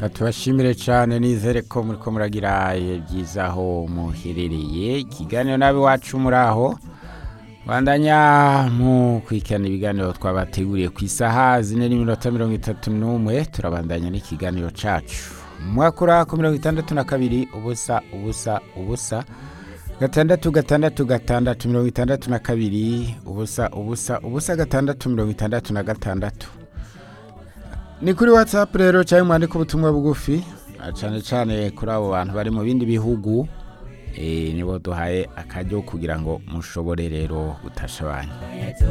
tubashimire cyane nizere ko muri ko muragira ibihe byiza aho muherereye ikiganiro nabi wacu muri aho bandanya mu kwikana ibiganiro twabateguriye ku isaha zine n'iminota mirongo itatu n'umwe turabandanya n'ikiganiro cyacu mwakura ku mirongo itandatu na kabiri ubusa ubusa ubusa gatandatu gatandatu gatandatu mirongo itandatu na kabiri ubusa ubusa ubusa gatandatu mirongo itandatu na gatandatu ni kuri watsapu rero cyangwa mwandika ubutumwa bugufi cyane cyane kuri abo bantu bari mu bindi bihugu nibo duhaye akajyo kugira ngo mushobore rero gutasha abantu